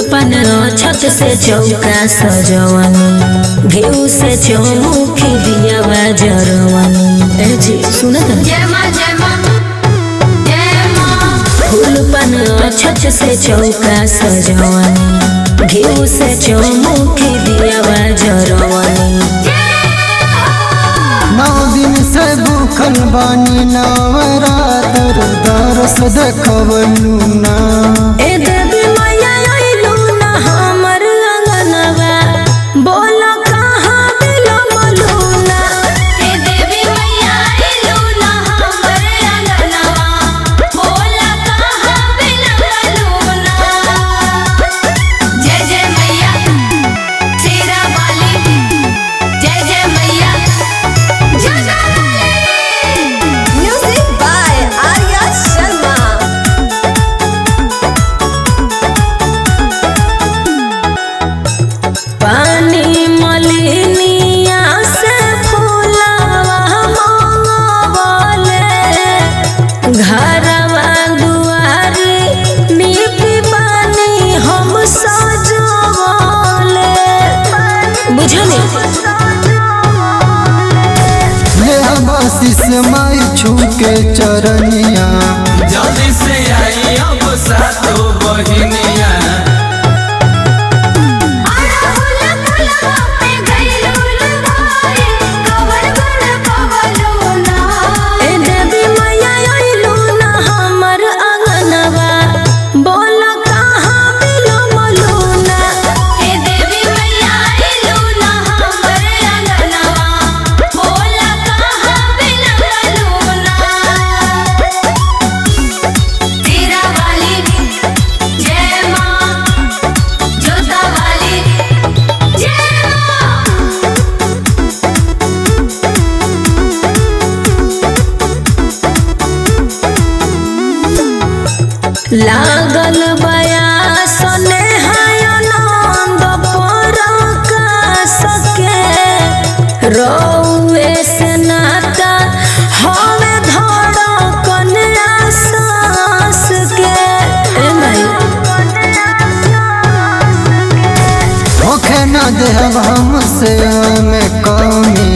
पान छत से चौका सजवनी घेऊ से चौमुखी दिया जरवनी ए जी सुन जय माँ जय माँ जय माँ फूल पान छत से चौका सजवनी घेऊ से चौमुखी दिया जरवनी नौ दिन से भूखल बानी नवरातर दरस देखवलू ना ए देवी मैया अइलू ना हमर अंगनवा बोल कहाँ बिलमलू ना हे देवी मैया आइलू ना हमरे अंगनवा बोला कहाँ बिलमलू ना जय जय मैया शेरा वाली जय जय मैया जगा वाली Music by Arya Sharma. पानी मलिनिया से फूलवा मंगवले घरवा दुआरी नीपी पानी हम सजवले बुझली ले आशीष माई छू के चरनिया जल्दी से आई अब सातो बहिनिया आड़ा फूला फूला पे गइलू लुभाए कवर गुण पवलू ना ए देवी मैया अइलू ना हमर अंगनवा बोल कहाँ बिलमलू ना हे देवी मैया आइलू ना हमरे अंगनवा बोला कहाँ बिलमलू ना तेरा वाली जय माँ जोता वाली जय माँ लागल बया सने आनंद पर सके रौए से नाता हवे धड़कन आसास के ए माई होखे न देहब हमसे में कमी